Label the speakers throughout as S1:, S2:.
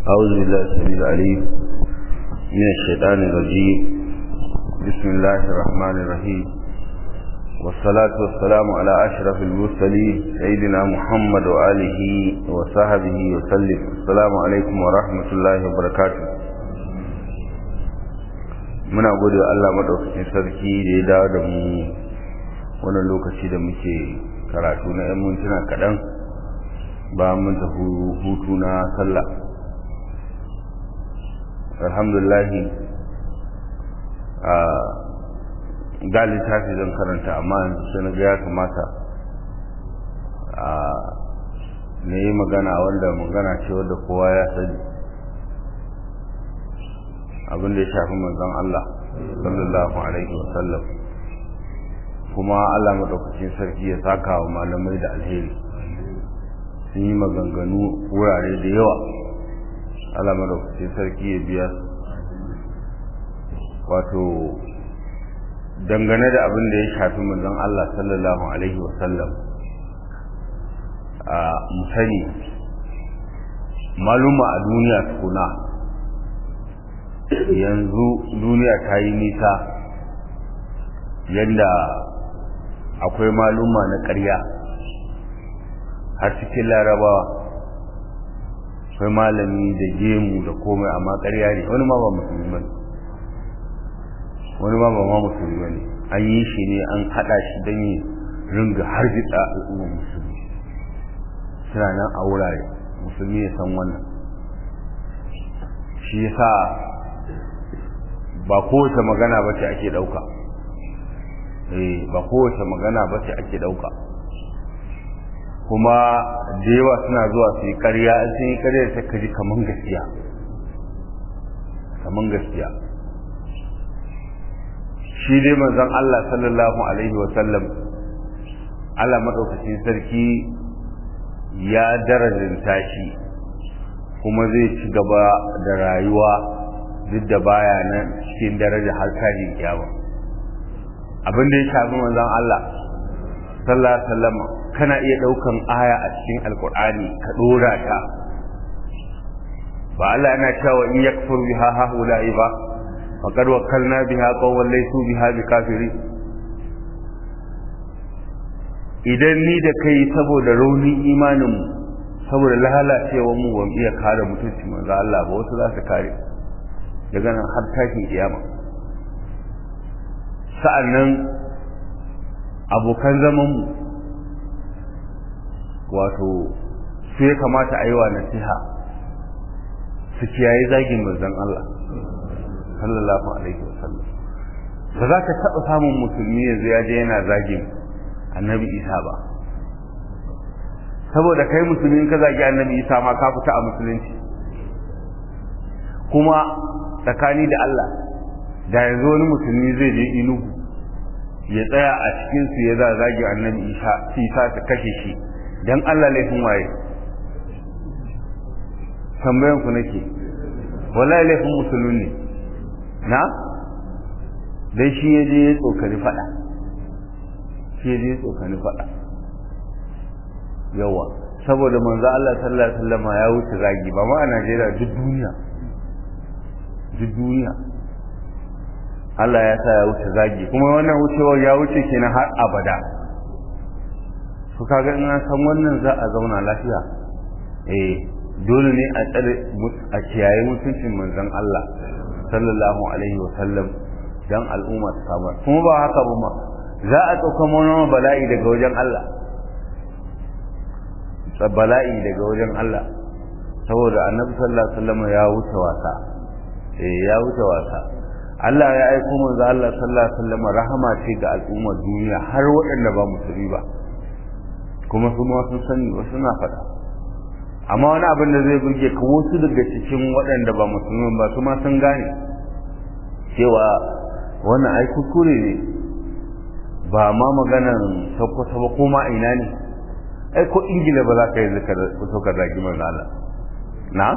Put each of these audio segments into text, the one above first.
S1: أعوذ بالله السميع العليم من الشيطان الرجيم بسم الله الرحمن الرحيم والصلاة والسلام على أشرف المرسلين سيدنا محمد وآله وصحبه وسلم السلام عليكم ورحمة الله وبركاته muna gode Allah madaukakin sarki da ya dawo da mu wannan lokaci da muke karatu na 'yan mintuna kaɗan ba mun tafi hutu na sallah alhamdulillah a ga littafi zan karanta amma yanzu sai na ga ya kamata a na yi magana wanda magana ce wadda kowa ya sani abin da ya shafi manzon Allah sallallahu alaihi wasallam kuma Allah madaukakin sarki ya saka wa malamai da alheri sun yi maganganu wurare da yawa Allah madaukakin sarki ya biya wato dangane da abin da ya shafi manzon Allah sallallahu alaihi wasallam a musani maluma a duniya tukuna yanzu duniya ta yi nisa yadda akwai maluma na ƙarya har cikin larabawa akwai malami da gemu da komai amma ƙarya ne wani ma ba musulmi ba wani ma ba ma musulmi ba ne an yi shi ne an haɗa shi don yi ringa har jitsa al'ummar musulmi suna nan a wurare musulmi ya san wannan shi yasa ba kowace magana ba ce ake ɗauka eh ba kowace magana ba ce ake ɗauka kuma da yawa suna zuwa su yi ƙarya in sun yi ƙarya sai ka ji kaman gaskiya kaman gaskiya shi dai manzon Allah sallallahu alaihi wa sallam Allah madaukakin sarki ya darajanta shi kuma zai ci gaba da rayuwa duk da baya nan cikin daraja har tashin kiyama abin da ya shafi manzon Allah sallallahu alaihi wasallam kana iya daukan aya a cikin alqur'ani ka dora ta ba Allah yana cewa in yakfur biha haula'i ba faqad wakkalna biha qawlan laysu biha bikafiri idan ni da kai saboda raunin imanin mu saboda lalacewar mu ban iya kare mutuncin manzo Allah ba wasu za su kare daga nan har tashin kiyama sa'annan abokan zaman mu wato su ya kamata a yi wa nasiha su kiyaye zagin manzon Allah sallallahu alaihi wasallam ba za ka taɓa samun musulmi yanzu ya je yana zagin annabi isa ba saboda kai musulmi ka zagi annabi isa ma ka fita a musulunci kuma tsakani da Allah da yanzu wani musulmi zai je inugu ya tsaya a cikin su ya za zagi annabi isa isa ta kashe shi dan Allah laifin waye tambayan ku nake wallahi laifin musulmi ne na dan shi ya je ya tsokani fada shi ya je ya tsokani fada yawa saboda manzo Allah sallallahu alaihi wasallam ya wuce zagi ba ma a Najeriya duk duniya duk duniya Allah ya sa ya wuce zagi kuma wannan wucewar ya wuce kenan har abada su kaga in an san wannan za a zauna lafiya eh dole ne a tsare a kiyaye mutuncin manzon Allah sallallahu alaihi wasallam dan al'umma ta samu kuma ba haka ba ma za a tsauka mana bala'i daga wajen Allah bala'i daga wajen Allah saboda annabi sallallahu alaihi wasallam ya wuce wasa eh ya wuce wasa Allah ya aiko manzo Allah sallallahu alaihi wasallam rahama ce ga al'ummar duniya har waɗanda ba musulmi ba kuma su ma sun sani wasu na faɗa amma wani abin da zai burge ka wasu daga cikin waɗanda ba musulmi ba su ma sun gane cewa wannan ai kuskure ne ba ma maganar sakwata ba kuma ina ne ai ko ingila ba za ka yi zaka fito ka zagi manzo Allah na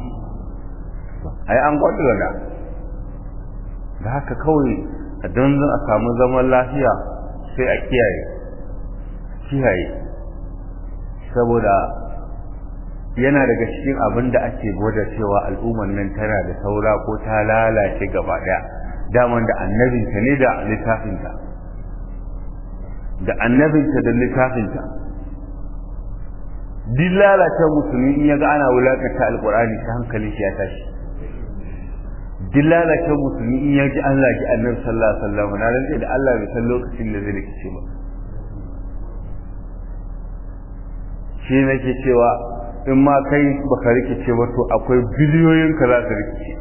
S1: ai an gwada da da haka kawai don a samu zaman lafiya sai a kiyaye kiyaye saboda yana daga cikin abin da ake gwada cewa al'ummar nan tana da saura ko ta lalace gaba daya daman da annabinta ne da littafinta da annabinta da littafinta duk lalata musulmi in ya ga ana wulakanta alkur'ani ta hankali shi ya tashi duk lalata musulmi in ya ji an laki annabi sallallahu alaihi wasallam na rantsa da Allah bai san lokacin da zai rikice ba shi nake cewa in ma kai baka rikice ba to akwai biliyoyin ka za su rikice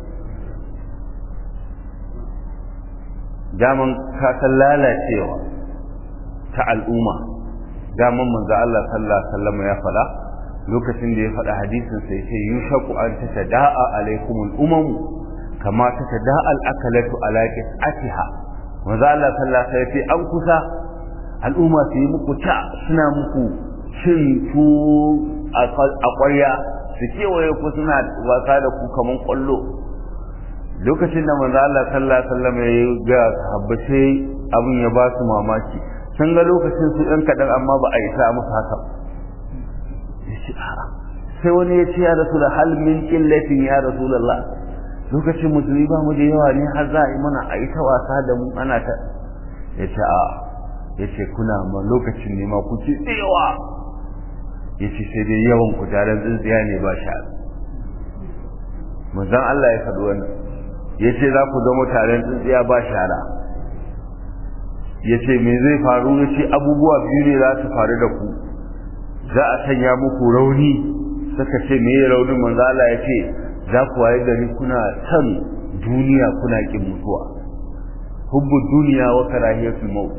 S1: daman ka san lalacewa ta al'umma daman manzo Allah sallallahu alaihi wasallam ya faɗa lokacin da ya faɗa hadisin sai ce yushaku an tatada'a alaikumul umam kama tatada'a al-akalatu ala qis'atiha manzo Allah sallallahu alaihi wasallam an kusa al'umma su yi muku ta suna muku cin tu a ƙwarya su kewaye ku suna wasa da ku kaman ƙwallo lokacin da manzo Allah sallallahu alaihi wasallam ya ga sahabbai abin ya ba su mamaki sun ga lokacin su ɗan kaɗan amma ba a isa musu haka sai wani ya ce ya rasu da hal min ƙillatin ya rasu Allah lokacin musulmi ba mu da yawa ne har za a yi mana a yi ta wasa da mu ana ta ya ce a ya ce kuna ma lokacin ne ma ku ci yawa ya ce sai dai yawan ku taron tsintsiya ne ba sha manzon Allah ya faɗi wannan ya ce za ku zama taron tsintsiya ba shara ya ce me zai faru ya ce abubuwa biyu ne za su faru da ku za a sanya muku rauni suka ce me ya raunin manzo Allah ya ce za ku waye gari kuna san duniya kuna kin mutuwa hubbu duniya wa karahiyatul maut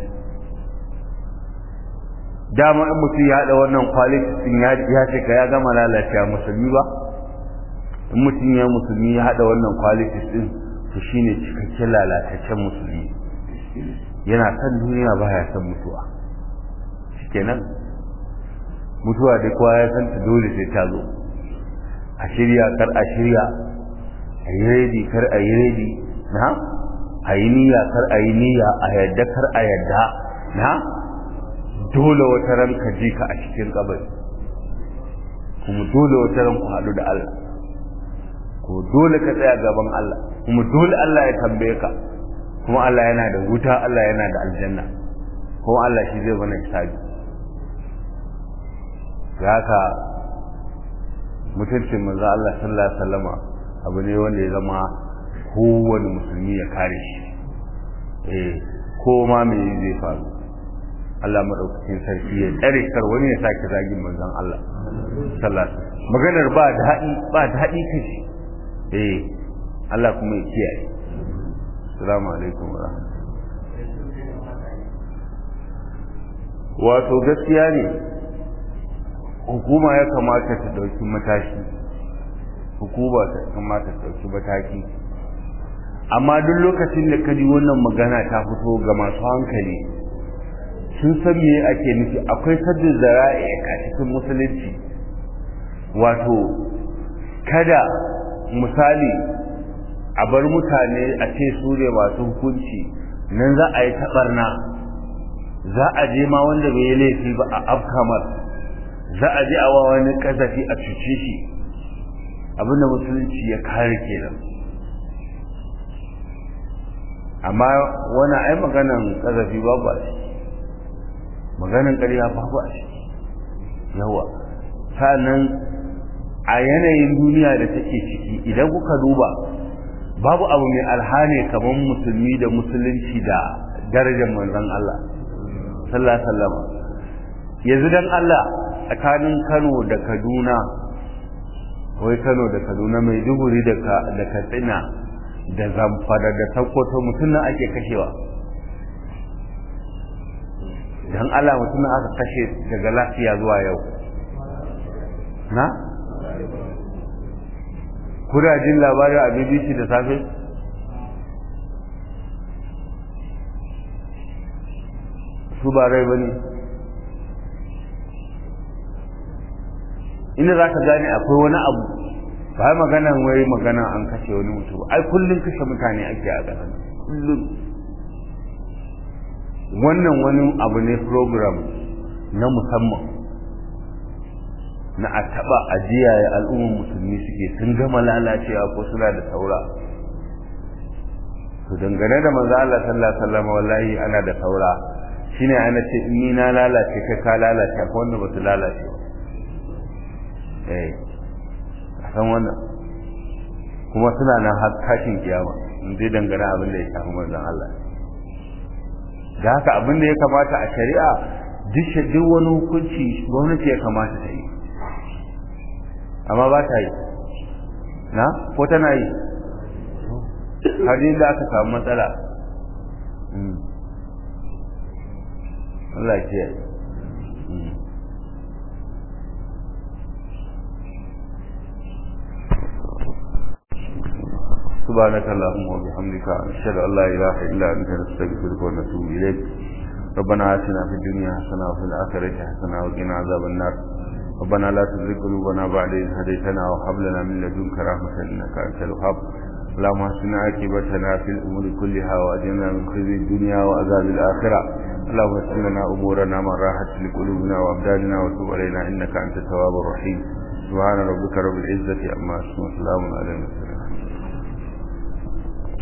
S1: dama in mutum ya haɗa wannan quality din ya ya ce ka ya gama lalacewa musulmi ba in mutum ya musulmi ya haɗa wannan quality din to shine cikakken lalataccen musulmi yana san duniya ba ya san mutuwa shikenan mutuwa da kowa ya san ta dole sai ta zo a shirya kar a shirya a yi redi kar a yi redi na a yi niyya kar a yi niyya a yadda kar a yadda na dole wata ran ka ji ka a cikin kabari kuma dole wata ran ku haɗu da Allah ko dole ka tsaya gaban Allah kuma dole Allah ya tambaye ka kuma Allah yana da wuta Allah yana da aljanna kuma Allah shi zai bana hisabi haka mutuncin manzo Allah sallallahu alaihi wasallama abu ne wanda ya zama kowane musulmi ya kare shi eh ko ma me zai faru Allah madaukakin sarki ya tsare kar wani ya sake zagin manzon Allah sallallahu alaihi maganar ba daɗi ba daɗi kashi eh Allah kuma ya kiyaye assalamu alaikum wa wato gaskiya ne hukuma ya kamata ta dauki mataki hukuma ta kamata ta dauki mataki amma duk lokacin da kaji wannan magana ta fito ga masu hankali sun san me ake nufi akwai saddin zara'i a cikin musulunci wato kada misali a bar mutane a ce su ne masu hukunci nan za a yi taɓarna za a je ma wanda bai yi laifi ba a afkamar za a je a wa wani kazafi a cuce shi abinda musulunci ya kare kenan amma wani ai maganan kazafi babu a shi maganan ƙarya babu a shi yawa sannan a yanayin duniya da take ciki idan kuka duba babu abu mai alhane kamar musulmi da musulunci da darajar manzon Allah sallallahu alaihi wasallam yanzu dan Allah tsakanin Kano da Kaduna wai Kano da Kaduna mai duguri da da Katsina da Zamfara da Sokoto mutum nan ake kashewa dan Allah mutum aka kashe daga lafiya zuwa yau na kuna jin labarin a BBC da safe su ba rai ba ne inda za ka gane akwai wani abu ba maganan wai maganan an kashe wani mutum ai kullum kashe mutane ake a ƙasar kullum wannan wani abu ne program na musamman na a taba ajiya ya al'ummar musulmi suke sun gama lalacewa ko suna da saura to dangane da manzo Allah sallallahu alaihi wasallam wallahi ana da saura shine ana ce in ni na lalace kai ka lalace ko wanda ba su lalace ba eh a san wannan kuma suna nan har tashin kiyama in dai dangane abin da ya shafi manzon Allah da haka abin da ya kamata a shari'a duk duk wani hukunci gwamnati ya kamata ta yi amma ba ta yi na ko tana yi har da aka samu matsala Allah ke سبحانك اللهم وبحمدك أشهد أن لا إله إلا أنت نستغفرك ونتوب إليك ربنا آتنا في الدنيا حسنة وفي الآخرة حسنة وقنا عذاب النار ربنا لا تزغ قلوبنا بعد إذ هديتنا وهب لنا من لدنك رحمة إنك أنت الوهاب اللهم احسن عاقبتنا في الأمور كلها وأجرنا من خزي الدنيا وعذاب الآخرة اللهم يسر لنا أمورنا من راحت لقلوبنا وأبداننا وتب علينا إنك أنت التواب الرحيم سبحان ربك رب العزة عما يصفون وسلام على المرسلين